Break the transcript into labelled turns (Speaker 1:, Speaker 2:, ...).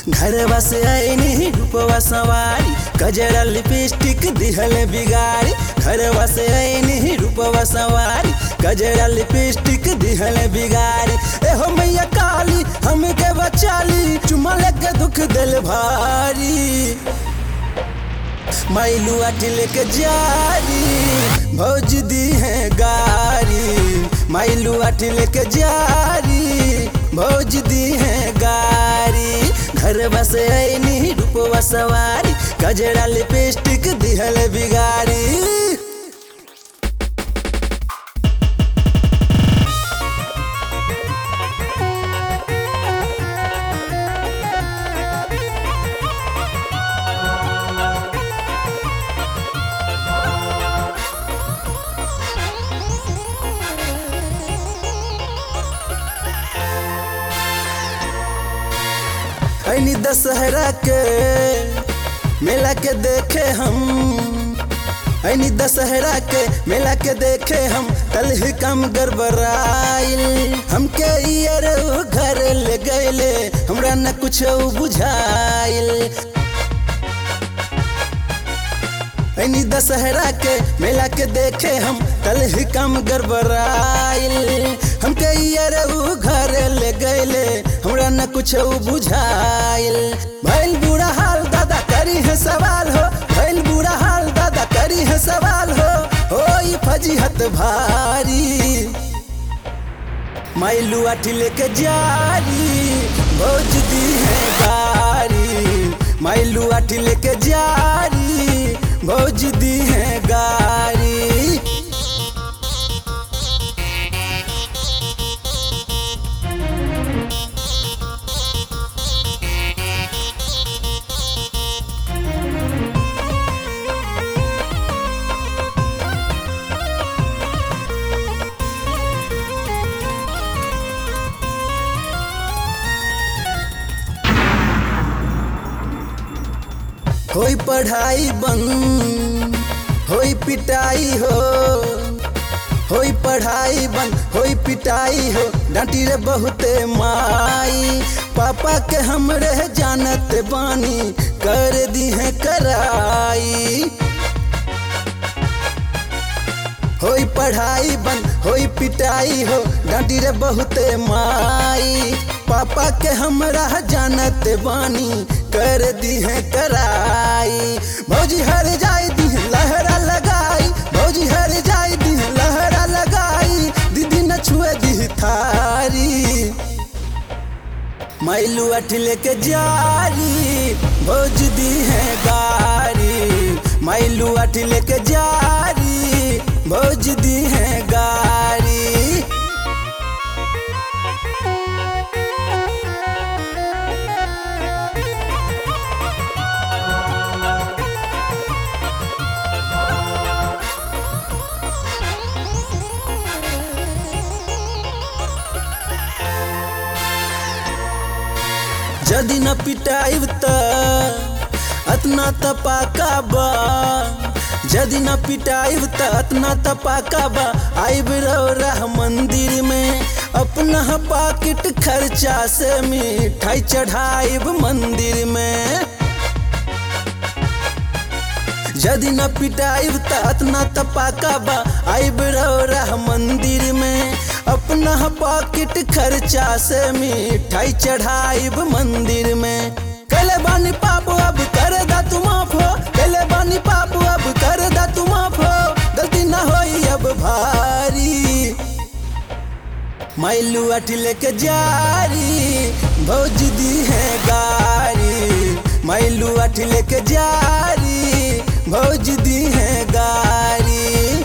Speaker 1: घरवा से आईनी रूपवा सवारी कजरा लिपस्टिक दिहल बिगाड़ी घरवा से आईनी रूपवा सवारी कजरा लिपस्टिक दिहल बिगाड़ी एहो मैया काली हमके बचाली चुमा लगे दुख दिल भारी माइलू अटिल के जारी भौज दी है गारी माइलू अटिल के जारी भौज दी है गारी घर बस ऐनी रूपवा सवारी कजरा लिपस्टिक दिहल बिगारी ऐनी दशहरा के मेला के देखे हम ऐनी दशहरा के मेला के देखे हम कल ही कम गड़बड़ाइल हमके ईयर घर ले गए हमरा न कुछ बुझाइल ऐनी दशहरा के मेला के देखे हम कल ही कम गड़बड़ाइल हमके ईयर घर ले गए हमरा न कुछ बुझाइल भैल बुरा हाल दादा करी है सवाल हो भैल बुरा हाल दादा करी है सवाल हो हो फजीहत भारी माइलू अठिल के जारी भोज दी है गारी माइलू अठिल के जारी भोज दी है गारी होई पढ़ाई बंद होई पिटाई हो होई पढ़ाई बंद होई पिटाई हो डांटी रे बहुते माई पापा के हमरे जानत बानी कर दी है कराई होई पढ़ाई बंद होई पिटाई हो डांटी रे बहुते माई पापा के हमरा जानत बानी कर दी है कराई भौजी हर जाई दी है लहरा लगाई भौजी हर जाई दी है लहरा लगाई दीदी न छुए दी थारी माइलू अठिल के जारी भौज दी है गारी माइलू अठिल के जारी भौज दी है गारी जदि न पिटाइब त अतना त पाका बा जदि न पिटाइब त अतना त पाका बा आइब रह मंदिर में अपना पाकिट खर्चा से मिठाई चढ़ाइब मंदिर में यदि न पिटाइब त अतना त पाका बा आइब रह मंदिर में अपना पॉकेट खर्चा से मिठाई चढ़ाइब मंदिर में कले बानी पाप अब कर दा तू माफ हो कले बानी पाप अब कर दा तू माफ हो गलती ना होई अब भारी माइलू अठिल के जारी भौज दी है गारी माइलू अठिल के जारी भौज दी है गारी